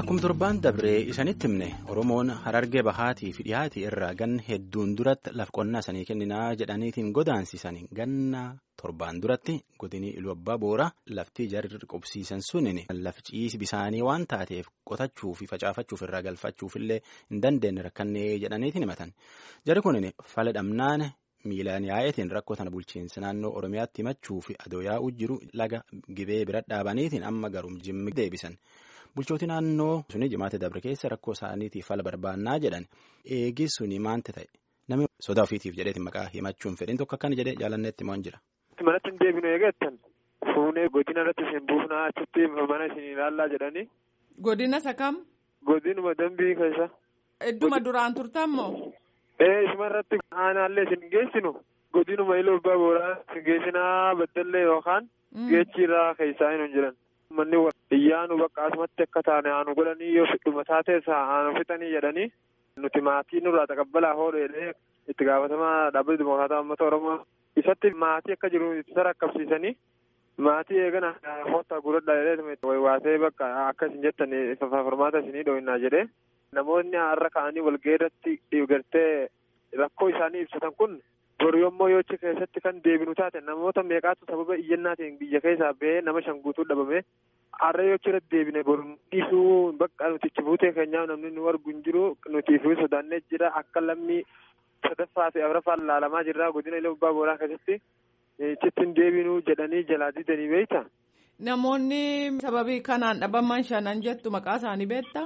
Akkuma torbaan dabree isanitti himne Oromoon harargee bahaatii fi dhiyaatii irraa ganna hedduun duratti laf qonnaa sanii kenninaa jedhaniitiin godaansisanii ganna torbaan duratti godinii iluu abbaa boora laftii jarri qubsiisan suniin lafi ciisi bisaanii waan taateef qotachuu fi facaafachuuf irraa galfachuuf illee hin dandeenye rakkannee jedhaniitiin himatan jarri kunin fala dhamnaan miilaan yaa'eetiin rakkoo tana bulchiinsa naannoo Oromiyaatti himachuu fi adoo yaa'uu jiru laga gibee bira dhaabaniitiin amma garuu jimmi deebisan. Bulchooti naannoo suni jimaata dabre keessa rakkoo isaaniitiif fala barbaannaa jedhan eegi suni maanta ta'e namni sodaa ofiitiif jedheetiin maqaa himachuun fedhin tokko akkana jedhee jaalanneetti moo hin jira. Manatti hin deebinu eegattan fuunee godina irratti isin buufnaa achitti mana isin ilaallaa jedhanii. Godina isa kam? Godinuma dambii keessa. Idduma duraan turtan moo? Ee isuma irratti aanaallee isin geessinu godinuma iluu abbaa booraa isin geessinaa baddallee yookaan geechiirraa keessaa hin jiran. Manni iyyaanu bakka asumatti akka taane aanu godhanii yoo fidhuma taates aanu fixanii jedhanii nuti maatii nurraa taqabbalaa hoodheedhee itti gaafatamaa dhaabbatni dimokiraataa uummata oromoo isatti maatii akka jiru itti rakkabsiisanii maatii eegana hoota gurradhaa jedhee waasee bakka akka isin jettan formaata isinii dhoohinnaa jedhee namoonni har'a ka'anii walgahii irratti gartee rakkoo isaanii ibsatan kun bor yommuu yoochi keessatti kan deebinu taate namoota meeqaatu sababa iyyannaatiin biyya keessaa ba'ee nama shan guutuu dhabame har'a yoochi irratti deebine bor dhiisuu bakka nuti itti buutee keenyaaf namni nu argu hin jiru nutiif sodaannee jira akka lammii sadaffaa fi afraffaan laalamaa jirra godina illee abbaa booraa keessatti ichitti hin deebinuu jedhanii jalaa didanii beekta. Namoonni sababii kanaan dhabaman shanan jettu maqaa isaanii beektaa?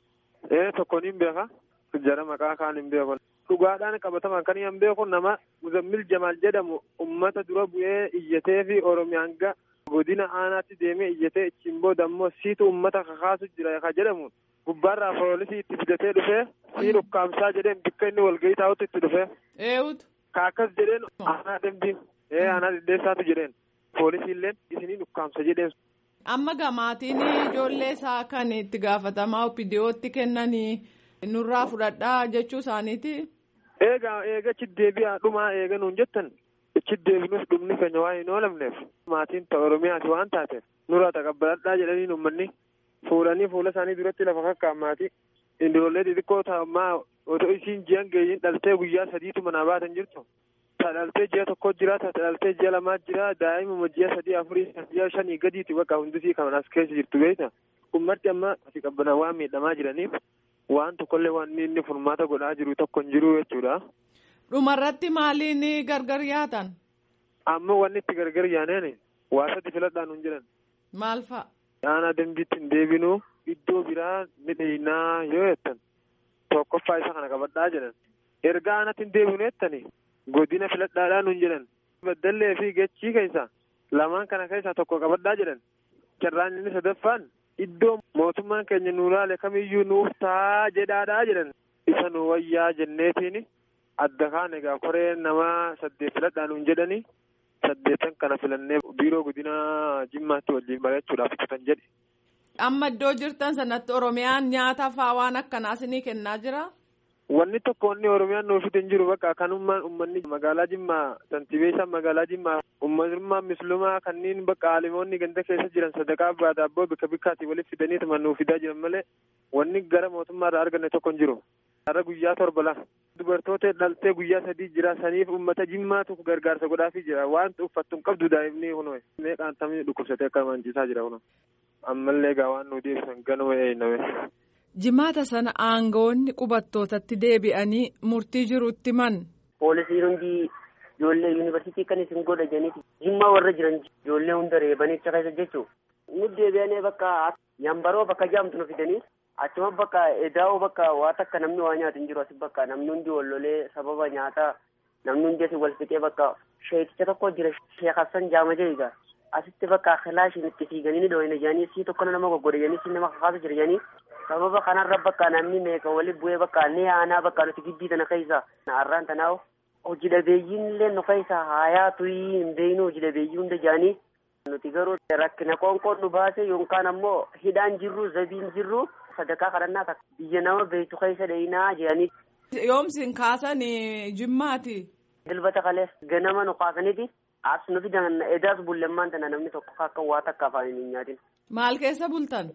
Ee tokkoon hin beeka jara maqaa kaan hin beeku. Dhugaadhaan qabataman kan hin beeku nama Muzammil Jamaal jedhamu uummata dura bu'ee iyyatee fi Oromiyaan ga godina aanaatti deemee iyyatee ittiin booda immoo siitu uummata kakaasu jira ka jedhamu gubbaarraa poolisii itti fidatee dhufee sii dhukkaamsaa jedheen bakka inni walgahii taa'utti itti dhufee. Eewutu. Kaakkas jedheen aanaa dambiin ee aanaa dhidheessaatu jedheen poolisiilleen isinii dhukkaamsa jedheen. Amma gamaatiin ijoollee isaa kan itti gaafatamaa opiidiyootti kennanii nurraa fudhadhaa jechuu isaaniiti. Eegaa eegachi deebi'aa dhumaa eega nuun jettan ichi deebinuuf dhumni keenya waan hin oolamneef maatiin ta'a Oromiyaati waan taateef nurraa taqabbaladhaa jedhanii uummanni fuudhanii fuula isaanii duratti lafa kakkaan maatii indiroollee xixiqqoo ta'ammaa otoo isiin ji'an geeyyiin dhaltee guyyaa sadiitu manaa baatan jirtu. Ta dhaltee ji'a tokko jira ta dhaltee ji'a lamaa jira daa'imuma ji'a sadii afurii ji'a shanii gadiiti bakka hundisii kan as keessa jirtu beekta. Ummatti amma asii qabbanaa waan miidhamaa jiraniif waan tokkollee waan inni furmaata godhaa jiru tokko hin jiru jechuudha. Dhumarratti maaliin gargar yaatan? Amma wanni itti gargar yaaneen waa sadi filadhaan hin jiran. Maal fa'a? Aanaa dambiitti hin deebinuu iddoo biraa ni dheeyinaa yoo jettan tokkoffaa isa kana qabadhaa jedhan. Erga aanatti hin deebinu jettanii godina filadhaadhaan hin jedhan. Baddallee fi gachii keessa lamaan kana keessaa tokko qabadhaa jedhan. Carraan inni sadaffaan iddoo mootummaan keenya nu laale kamiyyuu nuuf taa jedhaadhaa jedhan. Isa nu wayyaa jenneetiin adda kaan egaa koree nama saddeet filadhaan hin jedhanii saddeetan kana filannee biiroo godina jimmaatti waliin barachuudhaaf kutan jedhe. Amma iddoo jirtan sanatti Oromiyaan nyaata fa'aa waan akkanaa isinii kennaa jira? Wanni tokko wanni Oromiyaan nuuf hin jiru bakka kanummaan uummanni magaalaa Jimmaa santiibee isaan magaalaa Jimmaa uummatummaa mislumaa kanneen bakka aalimoonni ganda keessa jiran sadaqaa abbaa daabboo bika bikkaatti walitti fidanii tuma nuuf fidaa jiran malee wanni gara mootummaarraa arganne tokko hin jiru. Har'a guyyaa torba lama. Dubartoota dhaltee guyyaa sadii jira saniif uummata jimmaatu gargaarsa godhaafii jira waan uffattu hin qabdu daa'imni kunuun meeqaan tamni dhukkubsatee akka manciisaa jira kunuun. Ammallee egaa waan nu deebisan ganuma eeyname. Jimaata sana aangawoonni qubattootatti deebi'anii murtii jirutti man. Poolisiin hundi ijoollee yuunivarsiitii kan isin godha jedhaniiti. Jimmaa warra jiran ijoollee hunda reebanii achi keessa jechuun. Nu deebi'anii bakka yambaroo bakka jaamtu nu fidanii achuma bakka edaa'oo bakka waa takka namni waa nyaatu hin jiru asi bakka namni hundi wallolee sababa nyaataa namni hundi asi wal fixee bakka sheekicha tokko jira sheek Hassan jaama jedhiga. Asitti bakka kilaashiin itti fiiganii ni dhoohina jedhanii sii tokko nama goggoda jedhanii sii nama kakaasu jira jedhanii sababa kanarra bakka namni meeqa wali bu'ee bakka ni aanaa bakka nuti gidbii tana keessa har'aan tanaa hojii dhabeeyyiin illee nu keessa haayaa tuyii hin beeynu hojii dhabeeyyii hunda jedhanii nuti garuu rakkina qoonqoon nu baase yookaan ammoo hidhaan jirru zabiin jirru sadarkaa kadhannaa biyya nama beektu keessa dheeyinaa jedhanii. Yoomsin kaasan jimmaati. Dilbata kalees ganama nu kaasaniiti as nuti edaas bullemmaan tana namni tokko akka waa takka afaan hin nyaatin. Maal keessa bultan?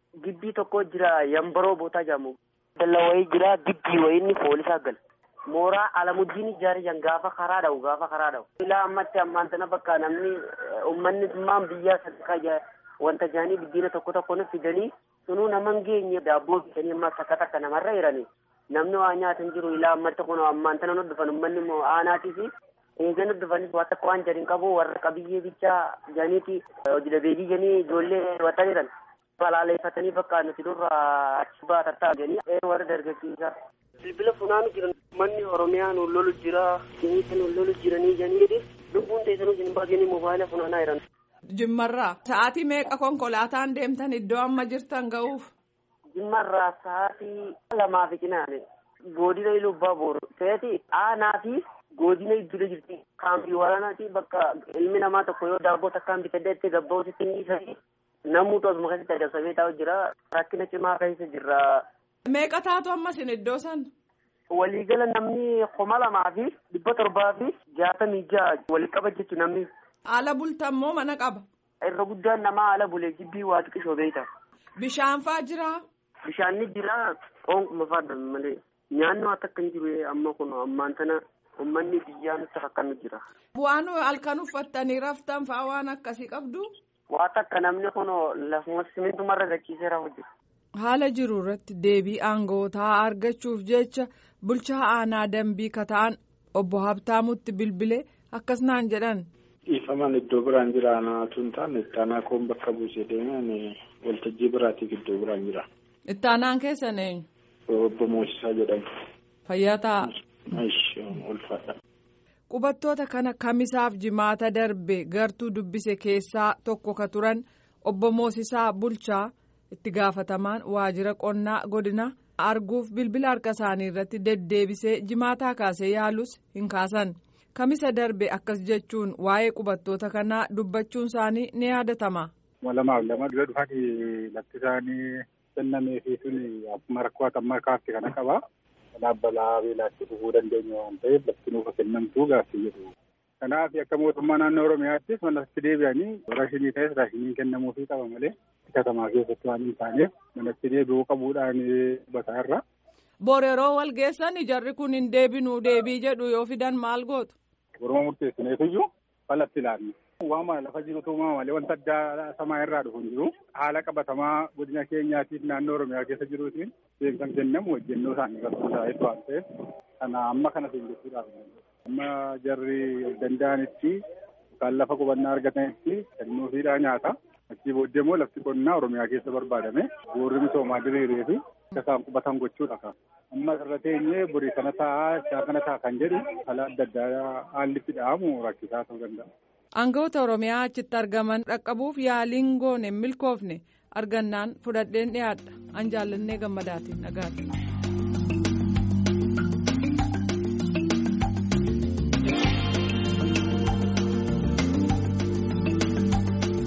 gibbii tokko jira yambaroo bootaa jedhamu. Dalla wayii jira gibbii wayiinni poolisaa gal. Mooraa alamuddiin ijaaree jan gaafa karaa dha'u gaafa karaa dha'u. Ilaa ammatti ammaan tana bakka namni uummanni dhimmaan biyyaa sadarkaa wanta jaanii biddeena tokko tokko nu fidanii sunuu nama hin geenye daabboo bitanii amma takka takka namarra jiranii. Namni waa nyaatan jiru ilaa ammatti kun ammaan tana nu dhufan uummanni immoo aanaatii fi eegani dhufanis waan takka waan jedhin qabu warra qabiyyee bichaa jaaniiti hojii dhabeeyyii janii ijoollee wata jiran. Balaaleeffatanii bakka nuti durra achi baatattaa jedhanii warra dargaggeessaa. Bilbila funaanu jiran manni Oromiyaa nu lolu jira jiniisa nu lolu jiranii janii lubbuun teessanuu isin baasanii moobaayila funaanaa jiran. Jimmarraa sa'aatii meeqa konkolaataan deemtan iddoo amma jirtan ga'uuf? Jimmarraa sa'aatii lamaa fi cinaane godina Ilubbaa Booru ta'eeti aanaa fi godina iddoo jirti kaampii waraanaati bakka ilmi namaa tokko yoo daabboo takkaan bitadee itti gabba'uusitti hin dhiisanii namni tosuma keessatti adamsamee taa'u jira rakkina cimaa keessa jirra. Meeqa taatu amma isin iddoo san? Waliigala namni kuma lamaa fi dhibba torbaa fi jaatamii ja'a wali qaba jechuun namni. Haala bultan moo mana qaba? Irra guddaan namaa haala bulee jibbii waa xiqqishoo beekta. Bishaan faa jiraa? Bishaan ni jira oonkuma fa'aadha malee nyaanni waan akka hin jiru amma kun ammaan tana uummanni biyyaa nutti akkanu jira. Waan halkan uffattanii raftan fa'aa waan akkasii qabdu? Waan akka namni kun lafuma simintumarra gachiisee rafu jira. Haala jiru irratti deebii aangootaa argachuuf jecha bulchaa aanaa dambii kata'an obbo Habtaamutti bilbilee akkas naan jedhan. Dhiifaman iddoo biraan jira anaatu hin taane ittaanaa koon bakka buusee deeman waltajjii biraatiif iddoo biraan jira. Ittaanaan keessan eenyu? Obbo Moosisaa jedhamu. Fayyaa ta'a. Ulfaadha. Qubattoota kana kamisaaf jimaata darbe gartuu dubbise keessaa tokko ka turan obbo Moosisaa Bulchaa itti gaafatamaan waajjira qonnaa godina arguuf bilbila harka isaanii irratti deddeebisee jimaataa kaasee yaalus hin kaasan. Kamisa darbe akkas jechuun waa'ee qubattoota kanaa dubbachuun isaanii ni yaadatama. Lamaaf lama dura dhufanii lafti isaanii kennamee fi tuni akkuma rakkoo hatammaa kaafte kana qaba. Kanaaf balaa beelaatti dhufuu dandeenya waan ta'eef lafti nuuf kennamtuu gaaffii jedhu. Kanaaf akka mootummaa naannoo Oromiyaattis manatti deebi'anii raashinii ta'es raashiniin kennamuufii qaba malee katamaa keessatti waan hin taaneef manatti deebi'uu qabuudhaan bataa irra. Boor yeroo wal geessan jarri kun hin deebinuu deebii jedhu yoo fidan maal gootu? Boruma murteessineefiyyuu falatti ilaalla. Waama lafa jirutu uumama malee wanta addaa samaa irraa dhufu hin jiru. Haala qabatamaa godina keenyaatiif naannoo Oromiyaa keessa jiruutiin deemsan kennamu hojjennoo isaanii irratti hundaa'etu waan ta'eef kana amma kana seenjessuudhaaf. Amma jarri danda'anitti yookaan lafa qubannaa argatanitti kennuufiidhaa nyaata. Achii booddee immoo lafti qonnaa Oromiyaa keessa barbaadame boorri misoomaa diriiree fi akka isaan qubatan gochuudha. Amma irra teenyee borii kana taa'aa isaa kana ta'a kan jedhu haala adda addaa haalli itti dha'amu rakkisaa ta'uu danda'a. Aangawoota Oromiyaa achitti argaman dhaqqabuuf yaaliin goone milkoofne argannaan fudhadheen dhiyaadha. An jaallannee gammadaatiin dhagaati.